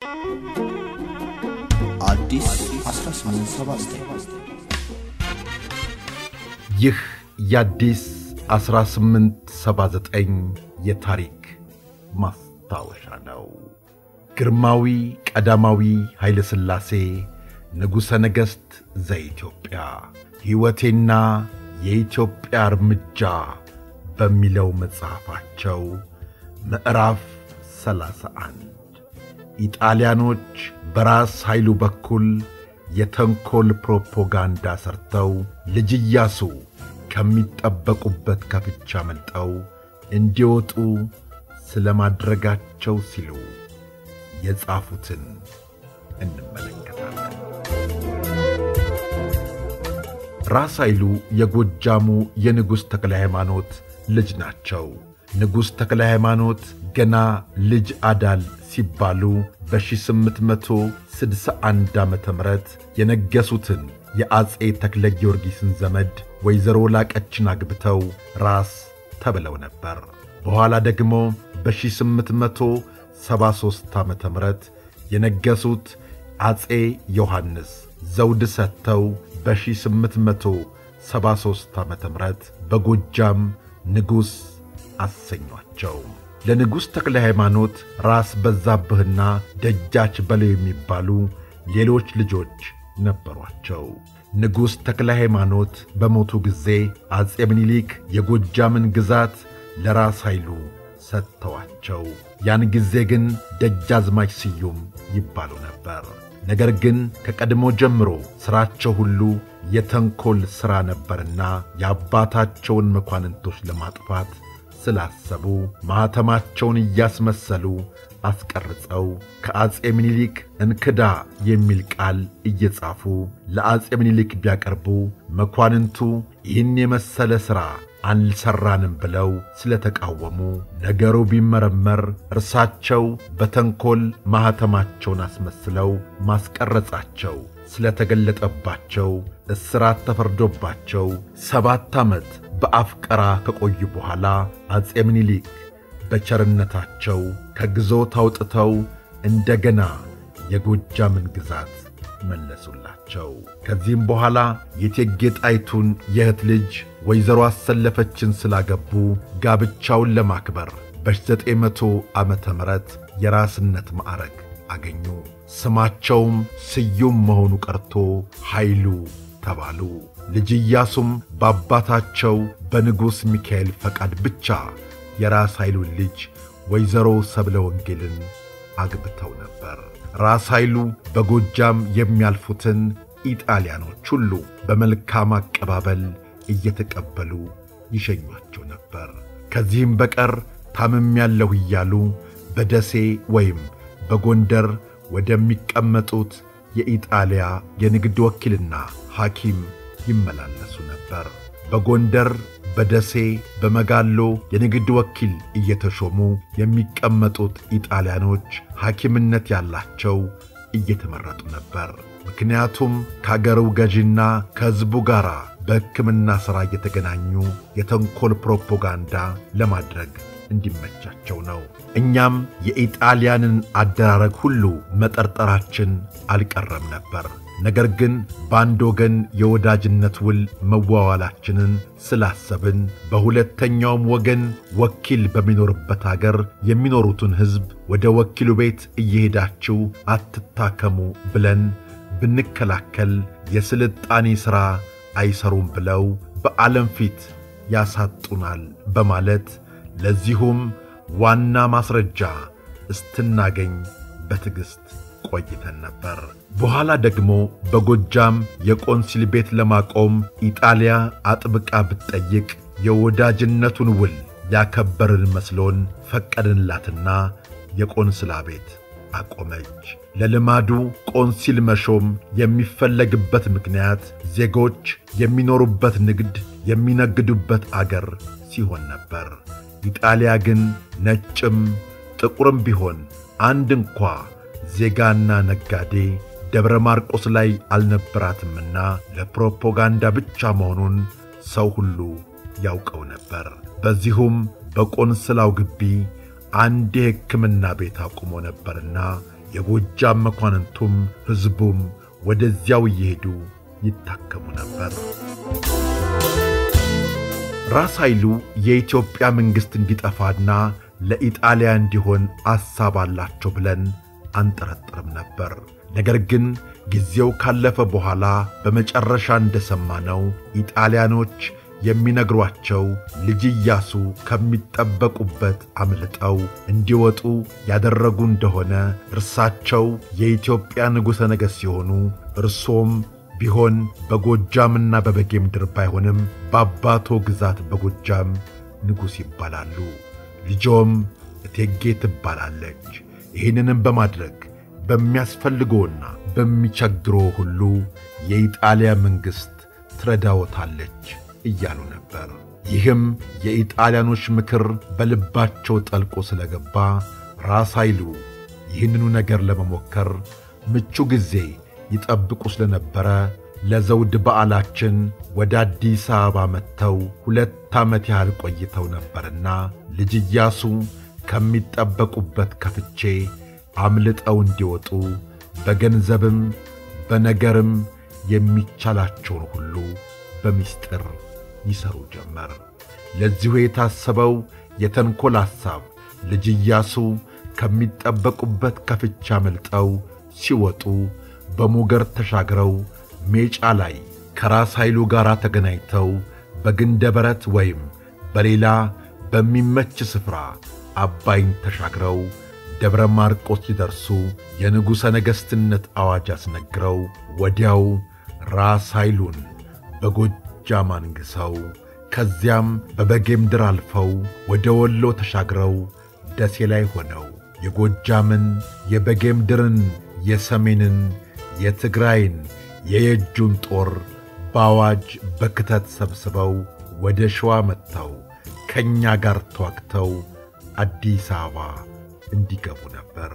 አዲስ 1879 ይህ የአዲስ 1879 የታሪክ ማስታወሻ ነው። ግርማዊ ቀዳማዊ ኃይለ ሥላሴ ንጉሠ ነገሥት ዘኢትዮጵያ ሕይወቴና የኢትዮጵያ እርምጃ በሚለው መጽሐፋቸው ምዕራፍ 31 ኢጣሊያኖች በራስ ኃይሉ በኩል የተንኰል ፕሮፓጋንዳ ሰርተው ልጅ ኢያሱ ከሚጠበቁበት ከፍቻ መልጠው እንዲወጡ ስለ ማድረጋቸው ሲሉ የጻፉትን እንመለከታለን። ራስ ኃይሉ የጎጃሙ የንጉሥ ተክለ ሃይማኖት ልጅ ናቸው። ንጉሥ ተክለ ሃይማኖት ገና ልጅ አዳል ሲባሉ በ1861 ዓ ም የነገሱትን የአፄ ተክለ ጊዮርጊስን ዘመድ ወይዘሮ ላቀችን አግብተው ራስ ተብለው ነበር። በኋላ ደግሞ በ1873 ዓ ም የነገሱት አፄ ዮሐንስ ዘውድ ሰጥተው በ1873 ዓ ም በጎጃም ንጉሥ አሰኟቸው። ለንጉሥ ተክለ ሃይማኖት ራስ በዛብህና ደጃች በለው የሚባሉ ሌሎች ልጆች ነበሯቸው። ንጉሥ ተክለ ሃይማኖት በሞቱ ጊዜ አፄ ምኒልክ የጎጃምን ግዛት ለራስ ኃይሉ ሰጥተዋቸው፣ ያን ጊዜ ግን ደጃዝማች ስዩም ይባሉ ነበር። ነገር ግን ከቀድሞ ጀምሮ ሥራቸው ሁሉ የተንኰል ሥራ ነበርና የአባታቸውን መኳንንቶች ለማጥፋት ስላሰቡ ማኅተማቸውን እያስመሰሉ አስቀርጸው ከአፄ ምኒልክ እንክዳ የሚል ቃል እየጻፉ ለአፄ ምኒልክ ቢያቀርቡ መኳንንቱ ይህን የመሰለ ሥራ አልሠራንም ብለው ስለተቃወሙ ነገሩ ቢመረመር እርሳቸው በተንኰል ማኅተማቸውን አስመስለው ማስቀረጻቸው ስለተገለጠባቸው እስራት ተፈርዶባቸው ሰባት ዓመት በአፍቀራ ከቆዩ በኋላ አፄ ምኒልክ በቸርነታቸው ከግዞት አውጥተው እንደገና የጎጃምን ግዛት መለሱላቸው። ከዚህም በኋላ የእቴጌ ጣይቱን የእህት ልጅ ወይዘሮ አሰለፈችን ስላገቡ ጋብቻውን ለማክበር በ900 ዓመተ ምህረት የራስነት ማዕረግ አገኙ። ስማቸውም ስዩም መሆኑ ቀርቶ ኃይሉ ተባሉ። ልጅ ኢያሱም በአባታቸው በንጉሥ ሚካኤል ፈቃድ ብቻ የራስ ኃይሉን ልጅ ወይዘሮ ሰብለ ወንጌልን አግብተው ነበር። ራስ ኃይሉ በጎጃም የሚያልፉትን ኢጣሊያኖች ሁሉ በመልካም አቀባበል እየተቀበሉ ይሸኟቸው ነበር። ከዚህም በቀር ታምሜያለሁ እያሉ በደሴ ወይም በጎንደር ወደሚቀመጡት የኢጣሊያ የንግድ ወኪልና ሐኪም ይመላለሱ ነበር። በጎንደር፣ በደሴ፣ በመጋሎ የንግድ ወኪል እየተሾሙ የሚቀመጡት ኢጣሊያኖች ሐኪምነት ያላቸው እየተመረጡ ነበር። ምክንያቱም ከአገሩ ገዢና ከሕዝቡ ጋር በሕክምና ሥራ እየተገናኙ የተንኰል ፕሮፓጋንዳ ለማድረግ እንዲመቻቸው ነው። እኛም የኢጣሊያንን አደራረግ ሁሉ መጠርጠራችን አልቀረም ነበር። ነገር ግን በአንድ ወገን የወዳጅነት ውል መዋዋላችንን ስላሰብን በሁለተኛውም ወገን ወኪል በሚኖርበት አገር የሚኖሩትን ሕዝብ ወደ ወኪሉ ቤት እየሄዳችሁ አትታከሙ ብለን ብንከላከል የስልጣኔ ሥራ አይሰሩም ብለው በዓለም ፊት ያሳጡናል በማለት ለዚሁም ዋና ማስረጃ እስትናገኝ በትዕግሥት ቆይተን ነበር። በኋላ ደግሞ በጎጃም የቆንሲል ቤት ለማቆም ኢጣሊያ አጥብቃ ብትጠይቅ የወዳጅነቱን ውል ያከበርን መስሎን ፈቀድንላትና የቆንስላ ቤት አቆመች። ለልማዱ ቆንሲል መሾም የሚፈለግበት ምክንያት ዜጎች የሚኖሩበት ንግድ የሚነግዱበት አገር ሲሆን ነበር። ኢጣሊያ ግን ነጭም ጥቁርም ቢሆን አንድ እንኳ ዜጋና ነጋዴ ደብረ ማርቆስ ላይ አልነበራትምና ለፕሮፓጋንዳ ብቻ መሆኑን ሰው ሁሉ ያውቀው ነበር። በዚሁም በቆንስላው ግቢ አንድ የሕክምና ቤት አቁሞ ነበርና የጎጃም መኳንንቱም ሕዝቡም ወደዚያው እየሄዱ ይታከሙ ነበር። ራስ ኃይሉ የኢትዮጵያ መንግሥት እንዲጠፋና ለኢጣሊያ እንዲሆን አሳብ አላቸው ብለን አንጠረጥርም ነበር። ነገር ግን ጊዜው ካለፈ በኋላ በመጨረሻ እንደሰማነው ኢጣሊያኖች የሚነግሯቸው ልጅ ኢያሱ ከሚጠበቁበት አምልጠው እንዲወጡ ያደረጉ እንደሆነ እርሳቸው የኢትዮጵያ ንጉሠ ነገሥት ሲሆኑ እርሶም ቢሆን በጎጃምና በበጌ ምድር ባይሆንም በአባቶ ግዛት በጎጃም ንጉሥ ይባላሉ። ልጆም እቴጌ ትባላለች። ይህንንም በማድረግ በሚያስፈልገውና በሚቸግረው ሁሉ የኢጣሊያ መንግሥት ትረዳዎታለች እያሉ ነበር። ይህም የኢጣሊያኖች ምክር በልባቸው ጠልቆ ስለገባ ራስ ኃይሉ ይህንኑ ነገር ለመሞከር ምቹ ጊዜ ይጠብቁ ስለነበረ ለዘውድ በዓላችን ወደ አዲስ አበባ መጥተው ሁለት ዓመት ያህል ቆይተው ነበርና ልጅ ኢያሱ ከሚጠበቁበት ከፍቼ አምልጠው እንዲወጡ በገንዘብም በነገርም የሚቻላቸውን ሁሉ በምስጢር ይሠሩ ጀመር። ለዚሁ የታሰበው የተንኰል ሐሳብ ልጅ ኢያሱ ከሚጠበቁበት ከፍቻ አምልጠው ሲወጡ በሞገር ተሻግረው ሜጫ ላይ ከራስ ኃይሉ ጋር ተገናኝተው በግንደ በረት ወይም በሌላ በሚመች ስፍራ አባይን ተሻግረው ደብረ ማርቆስ ሲደርሱ የንጉሠ ነገሥትነት አዋጅ አስነግረው ወዲያው ራስ ኃይሉን በጎጃም አንግሠው ከዚያም በበጌ ምድር አልፈው ወደ ወሎ ተሻግረው ደሴ ላይ ሆነው የጎጃምን የበጌ ምድርን የሰሜንን የትግራይን የየጁን ጦር በአዋጅ በክተት ሰብስበው ወደ ሸዋ መጥተው ከእኛ ጋር ተዋግተው አዲስ አበባ እንዲገቡ ነበር።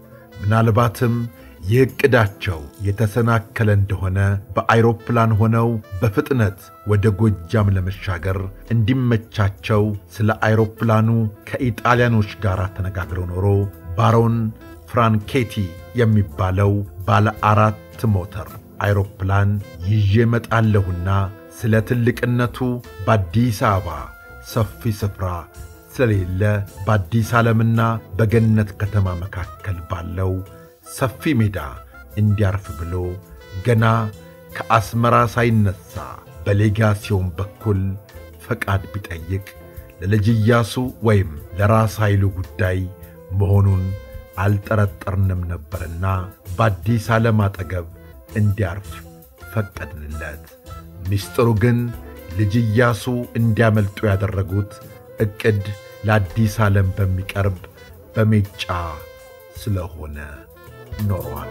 ምናልባትም ይህ ዕቅዳቸው የተሰናከለ እንደሆነ በአይሮፕላን ሆነው በፍጥነት ወደ ጎጃም ለመሻገር እንዲመቻቸው ስለ አይሮፕላኑ ከኢጣሊያኖች ጋር ተነጋግረው ኖሮ ባሮን ፍራንኬቲ የሚባለው ባለ አራት ሞተር አይሮፕላን ይዤ መጣለሁና ስለ ትልቅነቱ በአዲስ አበባ ሰፊ ስፍራ ስለሌለ በአዲስ ዓለምና በገነት ከተማ መካከል ባለው ሰፊ ሜዳ እንዲያርፍ ብሎ ገና ከአስመራ ሳይነሣ በሌጋሲዮን በኩል ፈቃድ ቢጠይቅ ለልጅ ኢያሱ ወይም ለራስ ኃይሉ ጉዳይ መሆኑን አልጠረጠርንም ነበርና በአዲስ ዓለም አጠገብ እንዲያርፍ ፈቀድንለት። ምስጢሩ ግን ልጅ ኢያሱ እንዲያመልጡ ያደረጉት ዕቅድ ለአዲስ ዓለም በሚቀርብ በሜጫ ስለሆነ ኖሯል።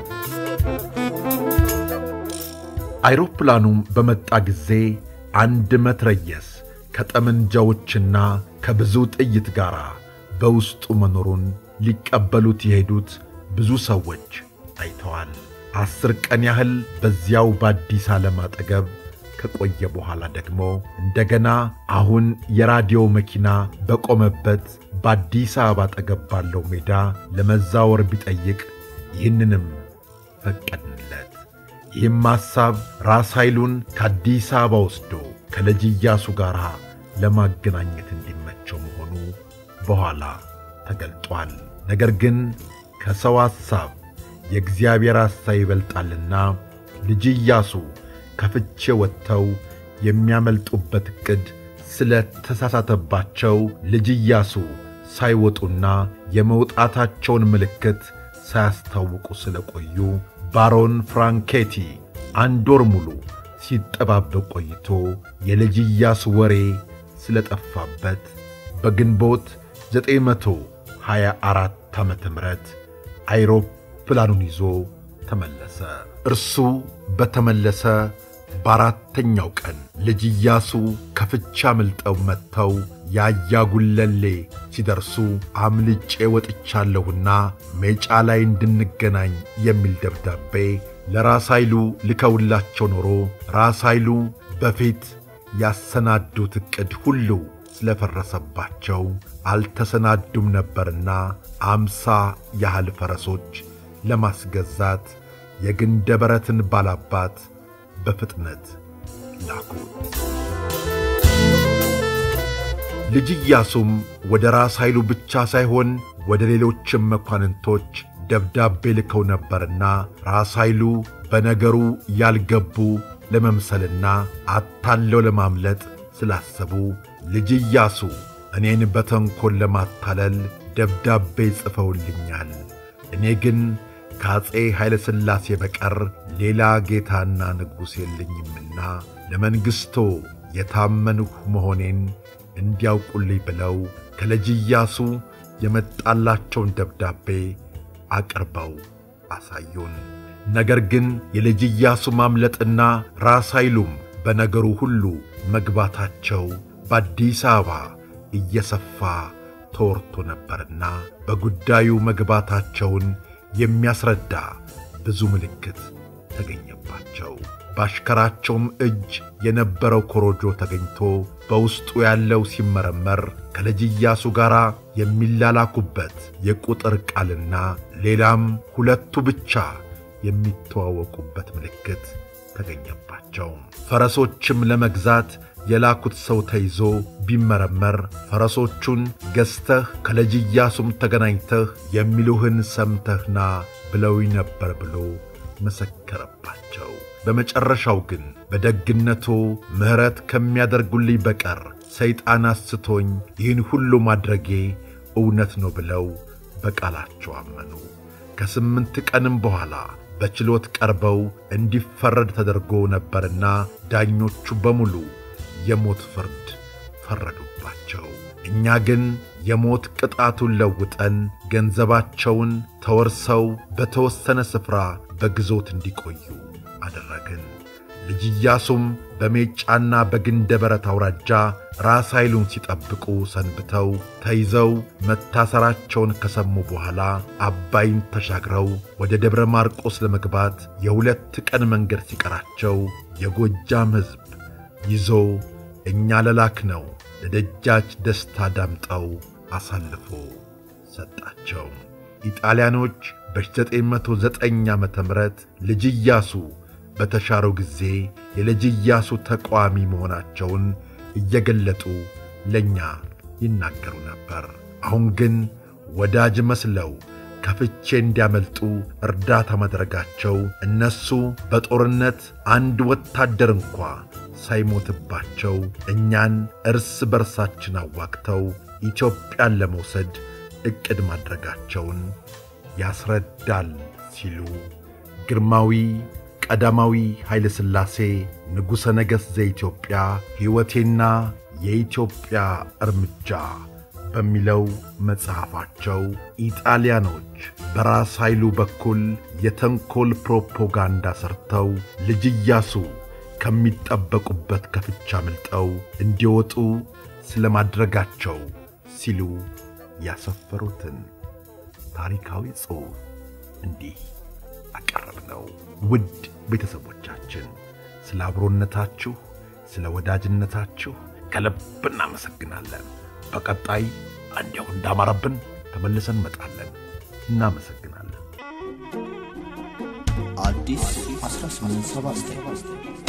አይሮፕላኑም በመጣ ጊዜ አንድ መትረየስ ከጠመንጃዎችና ከብዙ ጥይት ጋር በውስጡ መኖሩን ሊቀበሉት የሄዱት ብዙ ሰዎች አይተዋል። አስር ቀን ያህል በዚያው በአዲስ ዓለም አጠገብ ከቆየ በኋላ ደግሞ እንደገና አሁን የራዲዮ መኪና በቆመበት በአዲስ አበባ አጠገብ ባለው ሜዳ ለመዛወር ቢጠይቅ ይህንንም ፈቀድንለት። ይህም ሐሳብ ራስ ኃይሉን ከአዲስ አበባ ወስዶ ከልጅ ኢያሱ ጋር ለማገናኘት እንዲመቸው መሆኑ በኋላ ተገልጧል። ነገር ግን ከሰው ሐሳብ የእግዚአብሔር ሐሳብ ይበልጣልና ልጅ ኢያሱ ከፍቼ ወጥተው የሚያመልጡበት ዕቅድ ስለ ተሳሳተባቸው ልጅ ኢያሱ ሳይወጡና የመውጣታቸውን ምልክት ሳያስታውቁ ስለ ቆዩ ባሮን ፍራንኬቲ አንድ ወር ሙሉ ሲጠባበቅ ቆይቶ የልጅ ኢያሱ ወሬ ስለ ጠፋበት በግንቦት 924 ዓመተ ምህረት አይሮፕላኑን ይዞ ተመለሰ። እርሱ በተመለሰ በአራተኛው ቀን ልጅ ኢያሱ ከፍቻ አምልጠው መጥተው ያያጉለሌ ሲደርሱ አምልጬ ወጥቻለሁና ሜጫ ላይ እንድንገናኝ የሚል ደብዳቤ ለራስ ኃይሉ ልከውላቸው ኖሮ ራስ ኃይሉ በፊት ያሰናዱት ዕቅድ ሁሉ ስለፈረሰባቸው አልተሰናዱም ነበርና አምሳ ያህል ፈረሶች ለማስገዛት የግንደ በረትን ባላባት በፍጥነት ላኩት። ልጅ ኢያሱም ወደ ራስ ኃይሉ ብቻ ሳይሆን ወደ ሌሎችም መኳንንቶች ደብዳቤ ልከው ነበርና ራስ ኃይሉ በነገሩ ያልገቡ ለመምሰልና አታለው ለማምለጥ ስላሰቡ ልጅ ኢያሱ እኔን በተንኰል ለማታለል ደብዳቤ ጽፈውልኛል። እኔ ግን ከአፄ ኃይለ ሥላሴ በቀር ሌላ ጌታና ንጉሥ የለኝምና ለመንግሥቶ የታመንሁ መሆኔን እንዲያውቁልኝ ብለው ከልጅ ኢያሱ የመጣላቸውን ደብዳቤ አቅርበው አሳዩን። ነገር ግን የልጅ ኢያሱ ማምለጥና ራስ ኃይሉም በነገሩ ሁሉ መግባታቸው በአዲስ አበባ እየሰፋ ተወርቶ ነበርና በጉዳዩ መግባታቸውን የሚያስረዳ ብዙ ምልክት ተገኘባቸው። በአሽከራቸውም እጅ የነበረው ኮሮጆ ተገኝቶ በውስጡ ያለው ሲመረመር ከልጅ ኢያሱ ጋር የሚላላኩበት የቁጥር ቃልና ሌላም ሁለቱ ብቻ የሚተዋወቁበት ምልክት ተገኘባቸው። ፈረሶችም ለመግዛት የላኩት ሰው ተይዞ ቢመረመር ፈረሶቹን ገዝተህ ከልጅ ኢያሱም ተገናኝተህ የሚሉህን ሰምተህና ብለውኝ ነበር ብሎ መሰከረባቸው። በመጨረሻው ግን በደግነቱ ምሕረት ከሚያደርጉልኝ በቀር ሰይጣን አስቶኝ ይህን ሁሉ ማድረጌ እውነት ነው ብለው በቃላቸው አመኑ። ከስምንት ቀንም በኋላ በችሎት ቀርበው እንዲፈረድ ተደርጎ ነበርና ዳኞቹ በሙሉ የሞት ፍርድ ፈረዱባቸው። እኛ ግን የሞት ቅጣቱን ለውጠን ገንዘባቸውን ተወርሰው በተወሰነ ስፍራ በግዞት እንዲቆዩ አደረግን። ልጅ ኢያሱም በሜጫና በግንደ በረት አውራጃ ራስ ኃይሉን ሲጠብቁ ሰንብተው ተይዘው መታሰራቸውን ከሰሙ በኋላ አባይን ተሻግረው ወደ ደብረ ማርቆስ ለመግባት የሁለት ቀን መንገድ ሲቀራቸው የጎጃም ሕዝብ ይዞ እኛ ለላክ ነው ለደጃች ደስታ ዳምጠው አሳልፎ ሰጣቸው። ኢጣሊያኖች በ909 ዓ ም ልጅ ኢያሱ በተሻረው ጊዜ የልጅ ኢያሱ ተቃዋሚ መሆናቸውን እየገለጡ ለእኛ ይናገሩ ነበር። አሁን ግን ወዳጅ መስለው ከፍቼ እንዲያመልጡ እርዳታ ማድረጋቸው እነሱ በጦርነት አንድ ወታደር እንኳ ሳይሞትባቸው እኛን እርስ በርሳችን አዋግተው ኢትዮጵያን ለመውሰድ ዕቅድ ማድረጋቸውን ያስረዳል ሲሉ ግርማዊ ቀዳማዊ ኃይለ ሥላሴ ንጉሠ ነገሥት ዘኢትዮጵያ ሕይወቴና የኢትዮጵያ እርምጃ በሚለው መጽሐፋቸው ኢጣሊያኖች በራስ ኃይሉ በኩል የተንኰል ፕሮፓጋንዳ ሰርተው ልጅ ኢያሱ ከሚጠበቁበት ከፍቻ አምልጠው እንዲወጡ ስለ ማድረጋቸው ሲሉ ያሰፈሩትን ታሪካዊ ጽሑፍ እንዲህ አቀረብነው። ውድ ቤተሰቦቻችን ስለ አብሮነታችሁ፣ ስለ ወዳጅነታችሁ ከልብ እናመሰግናለን። በቀጣይ እንዲያው እንዳማረብን ተመልሰን እንመጣለን። እናመሰግናለን። አዲስ 1879